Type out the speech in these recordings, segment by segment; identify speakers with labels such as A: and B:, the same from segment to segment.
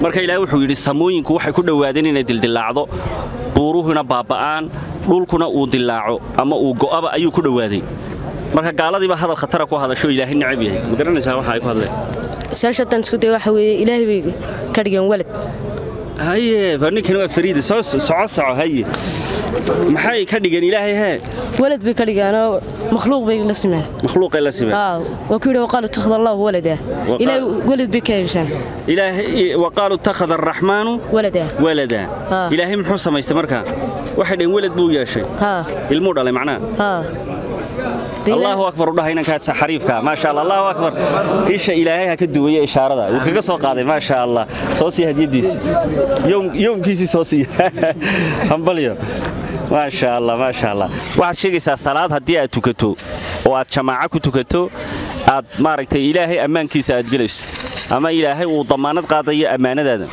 A: marka ilaahay wuxuu yidhi samooyinku waxay ku dhowaadeen inay dildillaacdo buuruhuna baaba'aan dhulkuna uu dillaaco ama uu go'aba ayuu ku dhowaaday marka gaaladiiba hadal khatara ku hadasho ilaahay necab yahay ma garanaysaa waxa ay ku hadleen
B: su-aasha haddaan isku day waxa weeye ilaahay bay ka dhigeen walad
A: haye baa ninkani waa fariida soo soco soco haye maxay ka dhigeen ilaahay hee
B: walad bay ka dhigeenoo makhluuq bay la simeen
A: makhluuqay la simeen
B: aa waa ku yidhi waqaalu takhada allahu walada
A: Waqaa-
B: ilaahay walad bay ka yeeshaan
A: ilaahay waqaaluu ittakhada araxmaanu
B: walada
A: walada
B: Haa.
A: ilaahay muxuu samaystay markaa waxay dhaheen welad buu yeeshay
B: haa
A: ilmuu dhalay macnaha
B: haa Dee ilaahay-
A: allahu akbar u dhaha inankaas xariifka maasha allah allahu akbar isha ilaahay ha ka duwaya ishaarada wuu kaga soo qaaday maasha allah soo sii hadiyadiisi Yowm- yowmkiisii soo sii hambalyo maasha allah maasha allah waxaad sheegaysaa salaad haddii aad tukato oo aad jamaaco ku tukato aad maaragtay ilaahay ammaankiisa aad gelayso ama ilaahay uu damaanad qaadayo ammaanadaada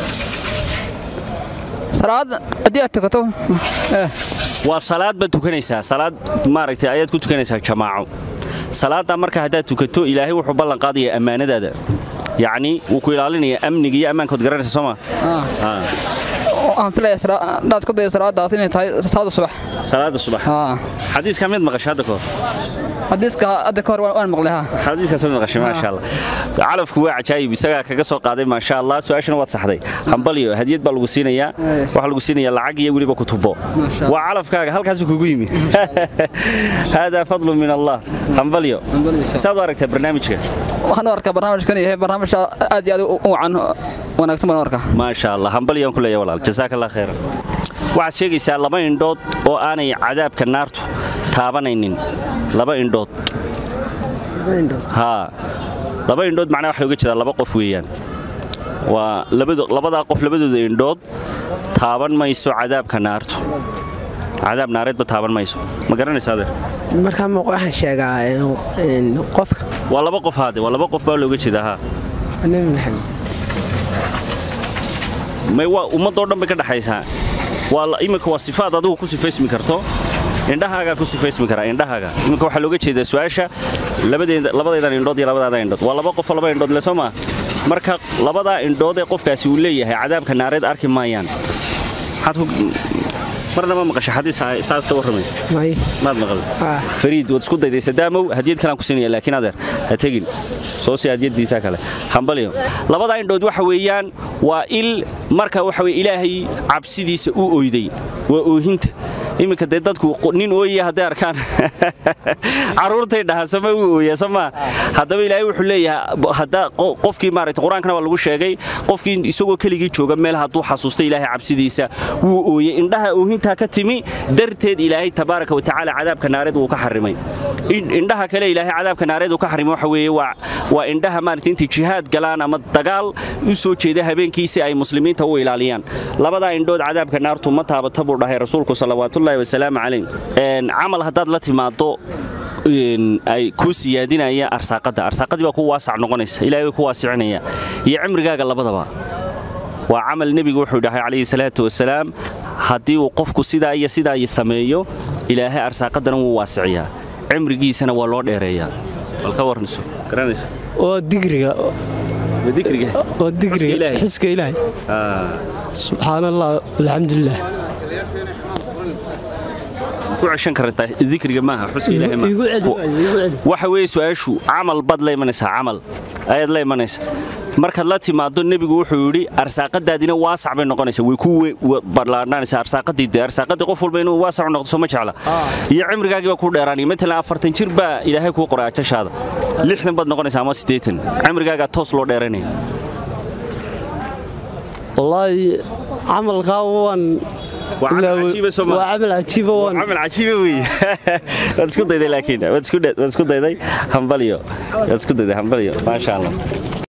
C: salaad haddii aad tukato
A: waa salaad baad tukanaysaa salaad maaragtay ayaad ku tukanaysaa jamaaco salaadda marka haddaad tukato ilaahay wuxuu ballan qaadayaa ammaanadaada yacni wuu ku ilaalinayaa amniga iyo ammaankood garanaysa soo ma
C: waxaan filaya hadaad ku dayo salaadaas inay tahay salaada subax
A: salaada subax
C: haa
A: xadiiska mid maqashay hadda kahor
C: xadiiska hadda ka hor waan waan maqlay haa
A: xadiiskaas mid maqashay maasha allah calafku waa cajaayib isagaa kaga soo qaaday maasha allah su-aashana waad saxday hambalyo hadiyad baa lagu siinayaa waxaa lagu siinayaa lacag iyo weliba kutubo
C: Maasha
A: waa calafkaaga halkaasuu kugu yimi haadaa fadlu min allah hambalyo saad u aragtaa barnaamijka
C: waxaan u arkaa barnaamijkan yahay barnaamij aad iyo aad u wacan wanaagsan baan u arkaa
A: maasha allah hambalyaan ku leeya walaal jazaaka allah khayran waxaad sheegaysaa laba indhood oo aanay cadaabka naartu taabanaynin laba indhood haa laba indhood macnaa waxa looga jeedaa laba qof weeyaan waa labado- labadaa qof labadooda indhood taaban mayso cadaabka naartu cadaab naareedba taaban mayso ma garanaysaa adeer
D: markaa ma waxaan sheegaa een, qofka
A: waa laba qof haade waa laba qof baa looga jeedaa haa
D: nabi maxamed
A: may waa ummadoo dhan bay ka dhaxaysaa waa la- iminka waa sifaad adigu ku sifaysmi karto indhahaagaa ku sifaysmi karaa indhahaaga iminka waxaa looga jeedaa su-aasha labadeeda labadaydan indhood iyo labadaada indhood waa laba qofoo laba indhood le soo maa marka labadaa indhood ee qofkaasi uu leeyahay cadaabka naareed arki maayaan maxaad ku marnaba maqasha xadiis saas ka warramay
D: may
A: maad maqal
D: Ah.
A: fariid waad isku dayday sadaamow hadiyad kalaan ku siinaya laakiin adeer ha tegin soo sii hadiyadiisa kale hambalyo labadaa indhood waxa weeyaan waa il marka waxa weye ilaahay cabsidiisa u oyday waa oohinta iminka dee dadku qo- nin ooyaya hadday arkaan caruurtay dhahaan sama wuu ooyaa somaa haddaba ilaahay wuxuu leeyahay b- hadda qo- qofkii maaragtay qur-aankana waa lagu sheegay qofkii isagoo keligii jooga meel hadduu xasuusta ilaahay cabsidiisa wuu ooyey indhaha oohintaa ka timi darteed ilaahay tabaaraka watacaala cadaabka naareed wuu ka xarimay In- indhaha kale ilaahay cadaabka naareed uu ka xarimay waxa weeye waa waa indhaha maaragtay intay jihaad galaan ama dagaal u soo jeeda habeenkii si ay muslimiinta u ilaaliyaan labadaa indhood cadaabka naartu ma taabata buu dhahay rasuulku salawaatullaahi wasalaamu calayh Een, camal haddaad la timaado een, ay kuu siyaadinaya arsaaqadda arsaaqadii baa ku waasac noqonaysa ilaahay way ku waasicinaya iyo cimrigaaga labadaba waa camal nebigu wuxuu dhahay calayhi salaatu wasalaam haddii uu qofku sidaa iyo sidaa iyo sameeyo ilaahay arsaaqadana wuu waasiciyaa cimrigiisana waa loo dheereeyaa bal ka warniso garanaysa
E: oo digriga
A: ma dikriga
E: oo digriga
A: Ilaahay.
E: xuska ilaahay
A: Ah,
E: subxaan allah alxamdulilah
A: ku ceshan kartaa dikriga maaha xuska ilaahay maaha.
E: igu celi waayo, igu celi
A: waxa weeye su-aashu camal baad la imanaysaa camal ayaad la imanaysaa markaad la timaado nebigu wuxuu yidhi arsaaqadaadina waasac bay noqonaysaa way ku we- wa- ballaadhanaysaa arsaaqadii dee arsaaqadii qof walba inuu waasac u noqdo soo ma jecla iyo cimrigaagii baa kuu dheeraanaya matalan afartan jir baa ilaahay kuu qoray ajashaada lixdan baad noqonaysaa ama siddeetan cimrigaagaa toos loo dheeranaya
E: wallaahi camalkaa waan
A: waa camal cajiiba soo
E: waa
A: maa
E: camal cajiiba waan
A: camal cajiiba weeye waad isku dayday laakiin waad isku dhe- waad isku dayday hambalyo waad isku dayday hambalyo maasha allah